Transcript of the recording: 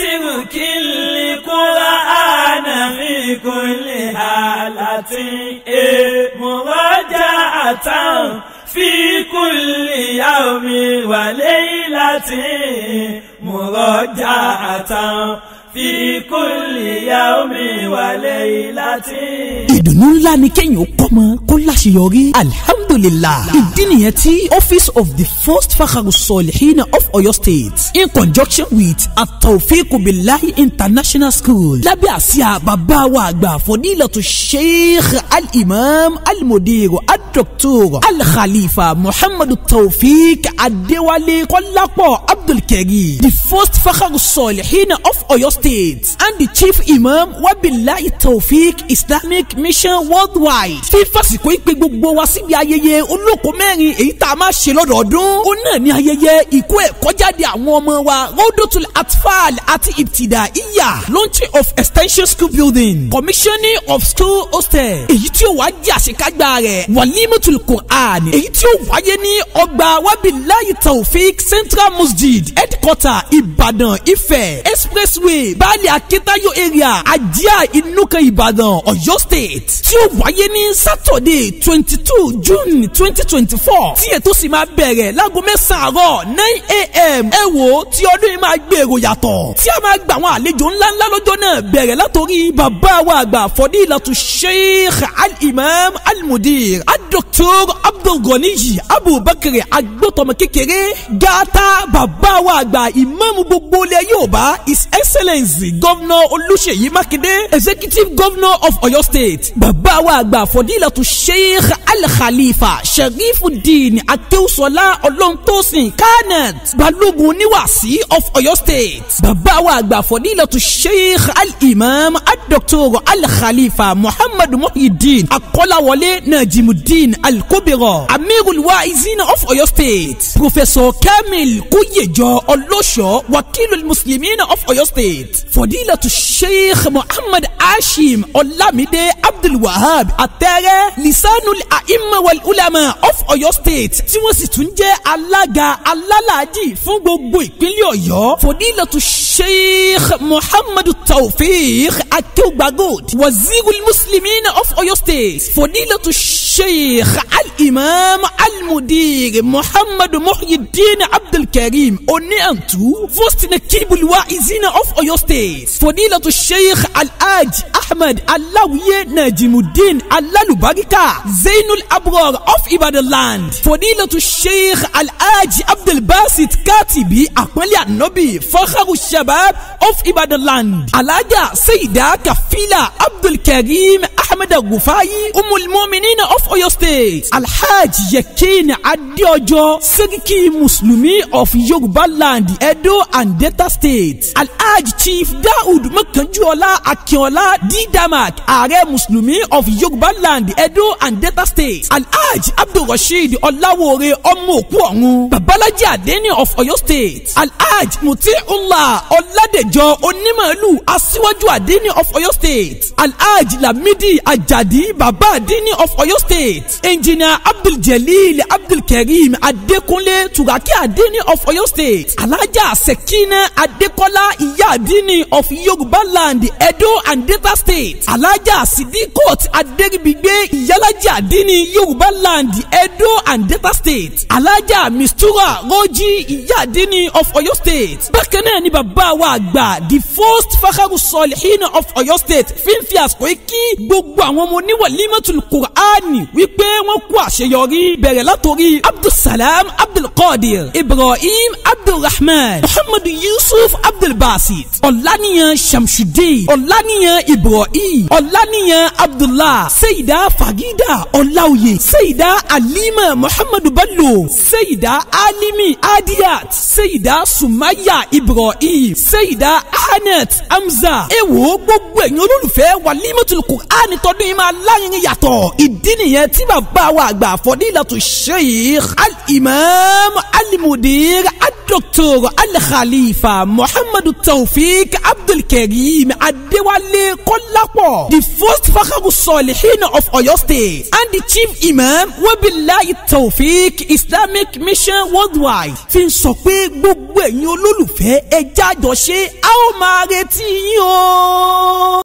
اترك القرآن في كل حالة مراجعة في كل يوم وليلة مراجعة في كل يوم وليلة ìdùnnú ńlá ni kéèyàn kọ́mọ kó láṣeyọrí alhamdulilah ìdí nìyẹn tí office of the first fakharu solihina of oyo state in conjunction with atawfiq bilahi international school lábẹ́ àsíá bàbá wa àgbà fọdílàtú sheikh al-imam al-mudir al-doctor al-khalifa muhammadu tawfiq adéwálé kọ́lápọ̀ abdulkari the first fakharu solihina of oyo state and the chief imam wabilahi tawfiq islamic mission worldwide. fífàsìkò ìpè gbogbo wa síbi ayẹyẹ olóko mẹ́rin èyí tá a máa ṣe lọ́dọọdún. ó náà ní ayẹyẹ ìkó ẹ̀kọ́ jáde àwọn ọmọ wa rodotul atfal àti ibtida iya launching of extension school building commissioning of school hostel èyí tí ó wá jẹ́ àṣekágbá rẹ̀ walimatul quran èyí tí ó wáyé ní ọgbà wabilayi taofik central masjid headquarter ìbàdàn ifẹ̀ expressway baálé akitayo area ajá ìnúkan ìbàdàn ọ̀yọ́ state tí ó wáyé ní saturday twenty two june twenty twenty four tí ètò sì máa bẹ̀rẹ̀ láago mẹ́sàn-án àárọ̀ nine a.m. ẹ wo tí ọdún yìí máa gbèrò yàtọ̀ tí a máa gba àwọn àlejò ńláńlá lọ́jọ́ náà bẹ̀rẹ̀ látòrí bàbá wa àgbà fọdílàtú sheikh al-imam al-mudir al-doctor abdulganiyi abubakar agbótọmọ kékeré gata bàbá wa àgbà ìmáàmù gbogbo ilẹ̀ yorùbá his excellence governor olùṣèyí mákindé executive governor of oyo state bàbá wa àgbà fọdílàtú sheikh al-khalifa sharifuddin akéwùsọlá ọlọ́ntòsìn kanat balógun oníwàsí of oyo state bàbá wa àgbà fọdílàtú sheikh al-imam al-doctor al-khalifa muhammadu muhyiddin akọ́láwọlé najimuddin al-kobiro amirul waizina of oyo state professor kamil kúyèjọ ọlọ́ṣọ́ wakilul muslimina of oyo state fọdílàtú sheikh muhammad hashim ọlámídé abdulwahab àtẹrẹ lisanul aimma wal ulama of Ọ̀yọ́ state tí wọ́n sì tún jẹ́ alága alálàájì fún gbogbo ìpínlẹ̀ Ọ̀yọ́ fòdílàtú sheikh muhammadu taofeek akeugbagold wazirul muslimin of Ọ̀yọ́ state fòdílàtú sheikh al-imam al-mudir muhammadu muhyiddin abdulkareem oníyàntú fostina kibulwa izina of Ọ̀yọ́ state fòdílàtú sheikh al-hajj ahmed aláwìyé najimuddin alalubarika zainul abror of ibadan land fòdílàtú sheikh alhaj abdulbasit katibi àpọ́nlé ànábì fakharu shabab of ibadan land alaja sayida kafila abdulkareem ahmed agufayi umul muminina of oyo state alhaj yakin adeojo seriki muslimi of yorùbá land edo and delta state alhaj chief daoud makanjuola akínọlá didamak ààrẹ muslimi of yorùbá land edo and delta state alhaj abdulrasheed ọláwóore ọmọ òkú ọ̀run babalaji adeni of oyo state alhaj mutiula ọládẹjọ onímọ̀ọ́lù aṣíwájú adeni of oyo state alhaj lamidi ajadi baba adeni of oyo state engineer abduljalil abdulkareem adekunle turaki adeni of oyo state alhaja sekina adekola ìyá adeni of yorùbá land edo and delta state alhaja sidikot aderibigbe ìyálàjà adeni yorùbá land edo and delta state alhaja mistura roji ìyá adeni of oyo state bákan náà ni bàbá wa àgbà the first fakharu solihin of oyo state fífi àsìkò yìí kí gbogbo àwọn ọmọ oníwàlímọ̀tul qur'ani wípé wọ́n kú àṣeyọrí bẹ̀rẹ̀ látòrí abdulsalam abdulkadir ibrahim abdulrahman muhammadu yusuf abdulbasit ọ̀lànìyàn shamsudeen ọ̀lànìyàn ibrahim ọ̀lànìyàn abdullah seyida fagida ọ̀làwòye seyida alima muhammadu bello seyida alimi adiyat seyida sumaya ibrahim seyida anet hamza ewo gbogbo ẹ̀yin olólùfẹ́ walimatul qur'ani tọdún yìí máa láyìn yàtọ̀ ìdí nìyẹn tí bàbá wa àgbà fọdílàtú sheikh al-imam al-mudir al-doctor al-khalifa muhammadu taofik abdulkareem adéwálé kọ́lá. kọ́lápọ̀ the first fakaru sọ̀lìhìn of Ọ̀yọ́ state and the chief imam wabilayi taofik islamic mission worldwide fi ń sọ pé gbogbo ẹ̀yin olólùfẹ́ ẹ jájọ ṣe a ó máa retí yín o.